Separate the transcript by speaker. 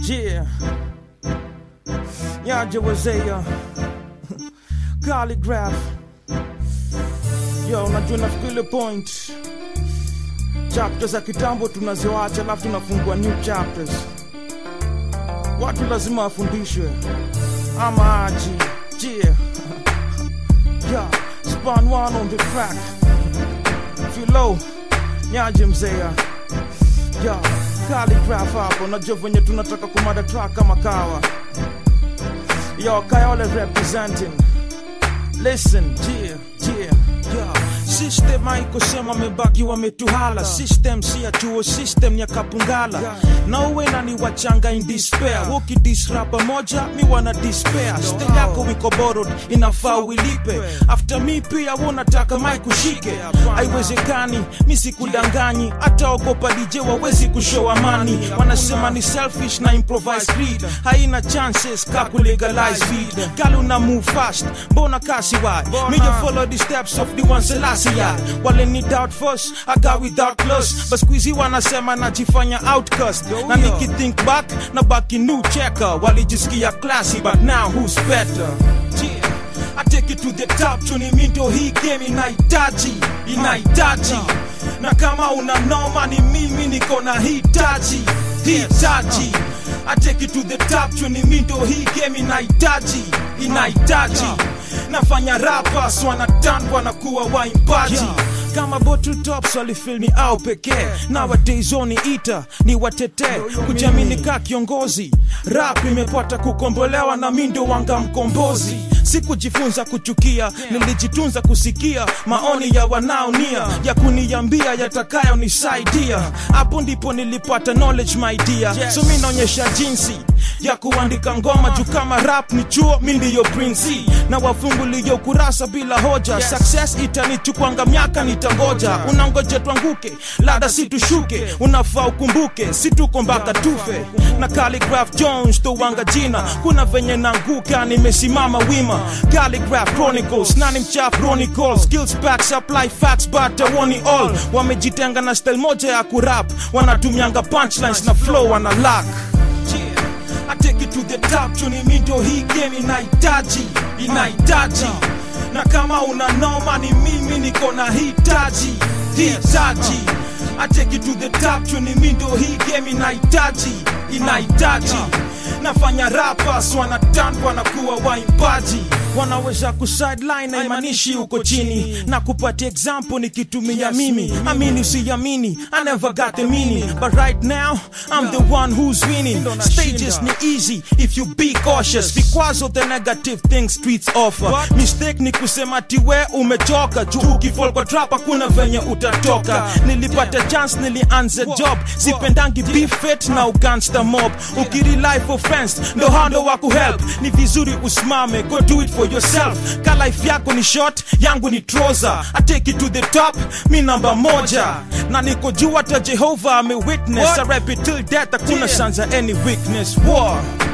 Speaker 1: Yeah. Nyaje wazee calligraph yo unajua nafikiri ile point chapters za kitambo tunaziwacha alafu tunafungua new chapters watu lazima wafundishwe ama aji yeah. yeah. span one on the track filo nyaje mzea yeah. calligraph hapo najua venye tunataka kumada track kama kawa yo kayole representing listen yeah yeah yeah system haikosema mebaki wametuhala system si ya chuo system ya kapungala na uwe nani wachanga in despair ukidisrapa moja mi wana despair stay yako wiko borrowed inafaa uilipe after mi pia wonataka mai kushike haiwezekani mi sikudanganyi hata ogopa dj wawezi kushow amani wanasema ni selfish na improvise creed haina chances ka kulegalize feed gali una move fast mbona kasi why me you follow the steps of the ones Selassie wale ni doubt first I got without plus but squeezy wanasema najifanya outcast na nikithink back na baki new checker walijisikia classy but now who's better yeah. I take it to the top chuni mindo hii game inahitaji inahitaji na kama una noma ni mimi niko na hitaji hitaji I take it to the top chuni mindo hii game inahitaji inahitaji nafanya rappers wanatandwa na kuwa waimbaji kama bottle tops walifilmi au pekee nowadays oni ita ni watetee kujamini ka kiongozi rap imepata kukombolewa na mindo wanga mkombozi sikujifunza kuchukia nilijitunza kusikia maoni ya wanaonia ya kuniambia yatakayonisaidia hapo ndipo nilipata knowledge my dear so mi naonyesha jinsi ya kuandika ngoma juu kama rap ni chuo mi ndiyo prinsi na wafunguliyo kurasa bila hoja yes. success itanichukwanga miaka nitangoja unangoje twanguke lada situshuke unafaa ukumbuke situko mpaka tufe na Calligraph Jones towanga jina kuna venye nanguka nimesimama wima Calligraph Chronicles nani mchap Chronicles skills back supply facts but I want it all wamejitenga na style moja ya kurap wanatumianga punchlines na flow wana lack I take it to the top chuni mindo hii game inahitaji inahitaji na kama una noma ni mimi niko na hitaji hitaji I take it to the top chuni mindo hii game inahitaji inahitaji nafanya rappers wanatandwa na kuwa waimbaji wanaweza kusideline haimanishi uko chini na kupatia example nikitumia mimi amini usiamini I never got the meaning but right now I'm the one who's winning stages ni easy if you be cautious because of the negative things streets offer mistake ni kusema tiwe umechoka juu ukifall kwa trap hakuna venye utatoka nilipata chance nilianza job sipendangi beefet na ugangster mob ukirely for friends ndo hando wa kuhelp ni vizuri usimame go do it for yourself ka life yako ni short yangu ni trouser I take it to the top mi namba moja na niko juu hata jehova amewitness I rap it till death hakuna sanza any weakness war